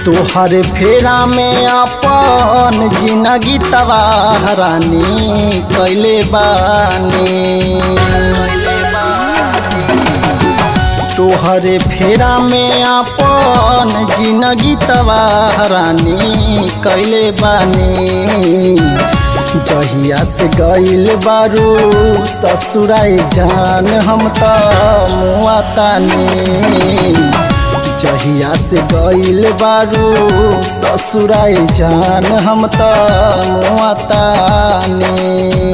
तोहर फेरा में अपन जिंदगी तबाह रानी कैले बानी तोहरे फेरा में अपन जिंदगी तबाह रानी कैले बानी जहिया से गइल बारू ससुराई जान हम त मुआ तानी जहिया से गइल बारू ससुराई जान हम त मुआ तानी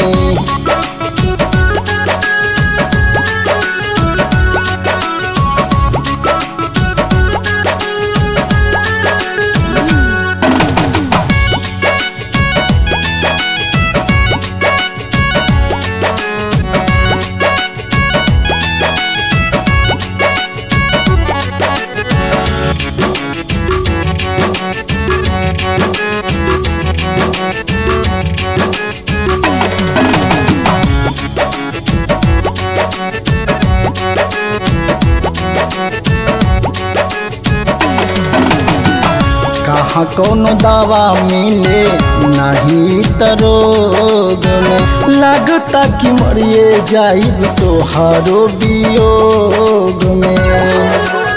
कहाँ कोनो दवा मिले नहीं त रोग में लगता कि मरिए जाइब तोहारो वियोग में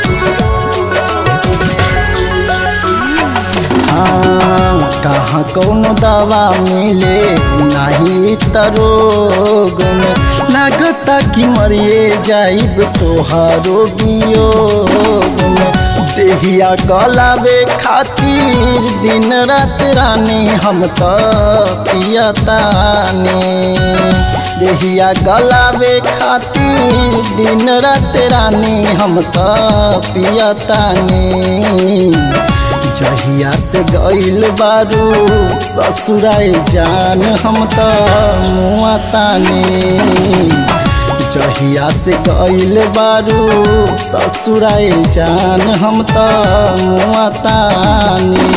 हाँ कहाँ कोनो दवा मिले नहीं त रोग में लगता कि मरिए जाइब तोहारो वियोग में देहिया गलावे खातिर दिन रात रानी हम त पियतानी देहिया गलावे खातिर दिन रात रानी हम त पियतानी जहिया से गइल बारू ससुराई जान हम त मुआतानी जहिया से गइल बारू ससुराई जान हम त मुआतानी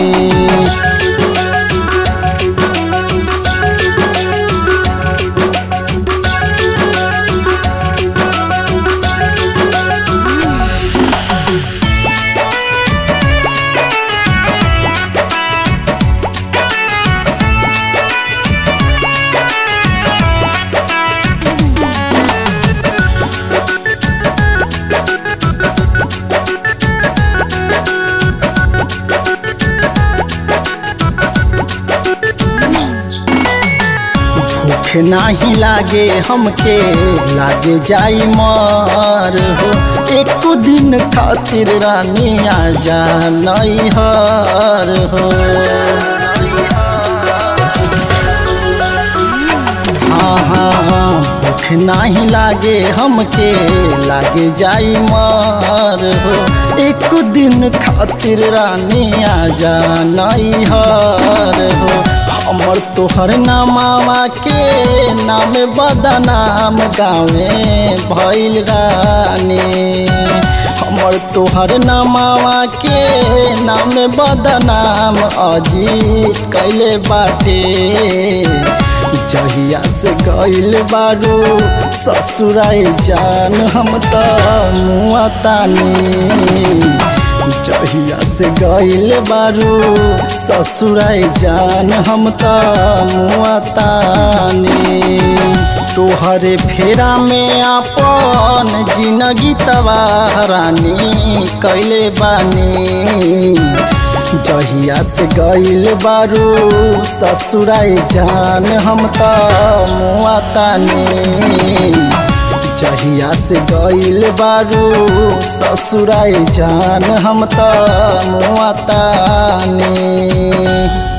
भूख नाही लागे हमके लागे जाई मर हो एक दिन खातिर रानी आजा नई हर हो हाँ हाँ हाँ भूख नाही लागे हमके लागे जाई मर हो एक दिन खातिर रानी आजा नई हर हो हमर तोहर नामावा के नाम बदनाम गाँवे भैल रानी हमर तोहर नामावा के नाम बदनाम अजीत कैले बाटे जहिया से गइल बारू ससुराई जान हम त मुआतानी जहिया से गइल बारू ससुराई जान हम त मुआतानी तोहरे फेरा में अपन जिंदगी तबाह रानी कैले बानी जहिया से गइल बारू ससुराई जान हम त मुआतानी जहिया से गइल बारू ससुराई जान हम त मुआतानी